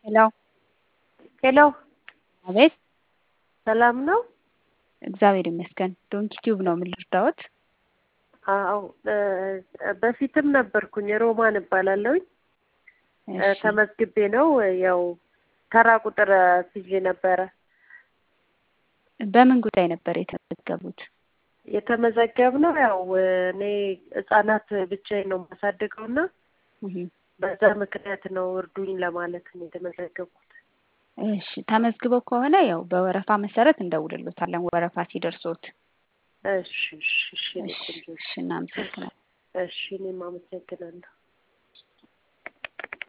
ሄሎ ሄሎ አቤት ሰላም ነው? እግዚአብሔር ይመስገን። ዶንኪ ቲዩብ ነው ምን ልርዳዎት? አዎ በፊትም ነበርኩኝ ሮማን እባላለሁኝ። እሺ ተመዝግቤ ነው ያው ተራ ቁጥር ስዤ ነበረ በምን ጉዳይ ነበር የተመዘገቡት? የተመዘገብነው ያው እኔ ህጻናት ብቻዬን ነው የማሳድገው እና እህ በዛ ምክንያት ነው እርዱኝ ለማለት ነው የተመዘገብኩት። እሺ ተመዝግበው ከሆነ ያው በወረፋ መሰረት እንደውልሎታለን ወረፋ ሲደርሶት። እሺ እሺ እሺ እኔ እሺ ቆንጆ እሺ እናመሰግናለን። እሺ እኔም አመሰግናለሁ።